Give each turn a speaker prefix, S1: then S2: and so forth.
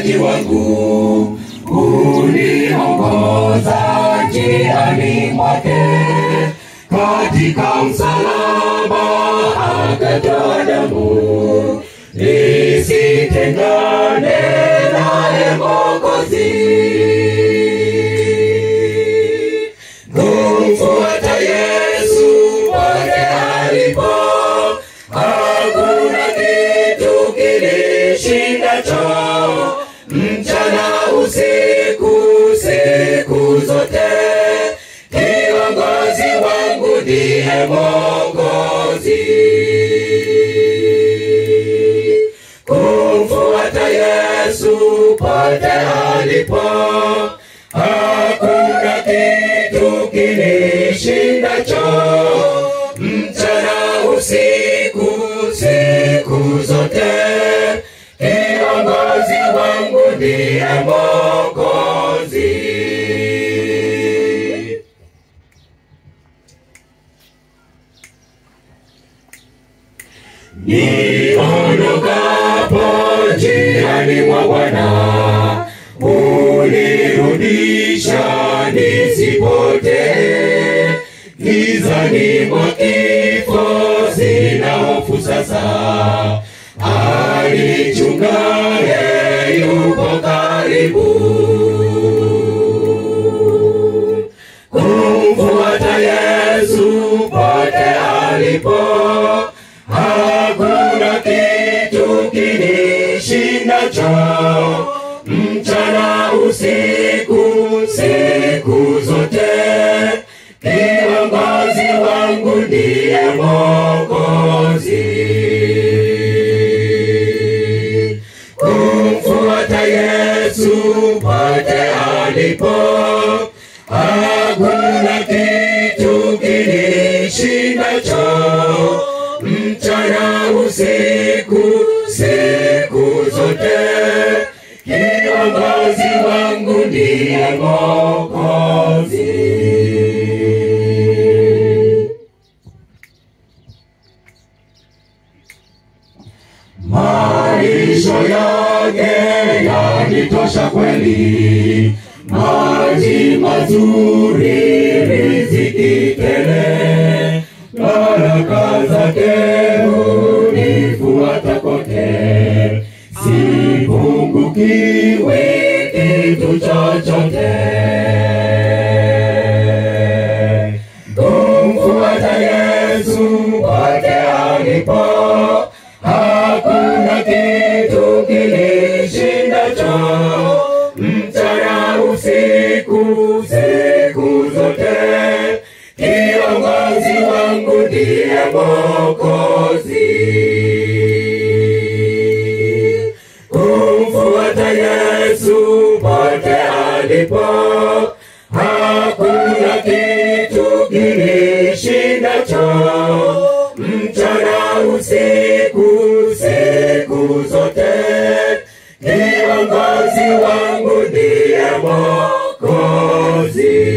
S1: mchungaji wangu, uniongoza njiani mwake, katika msalaba akatoa damu, nisitengane naye Mwokozi. Kumfuata Yesu pote alipo, hakuna kitu kinishindacho. Mchana usiku, siku zote, kiongozi wangu ndiye Mwokozi. Kumfuata Yesu pote alipo, hakuna kitu kinishindacho. Mchana usiku, siku zote, kiongozi wangu ndiye Mwokozi. Niondokapo njiani mwa Bwana, unirudisha nisipotee. Gizani mwa kifo sina hofu sasa, alichungaye yupo karibu. Kumfuata Yesu pote alipo, hakuna kitu kinishindacho. Mchana usiku, siku zote, kiongozi wangu ndiye Mwokozi. Kumfuata Yesu pote alipo, hakuna kitu kinishindacho. Mchana usiku, siku zote, kiongozi wangu ndiye Mwokozi. Malisho yake yanitosha kweli, maji mazuri, riziki tele, baraka zake hunifuata kote, sipungukiwi kitu chochote. Kumfuata Yesu pote alipo, hakuna kitu kinishindacho. Mchana usiku, siku zote, kiongozi wangu ndiye Mwokozi. Kumfuata Yesu pote alipo, hakuna kitu kinishindacho. Mchana usiku, siku zote, kiongozi wangu ndiye Mwokozi.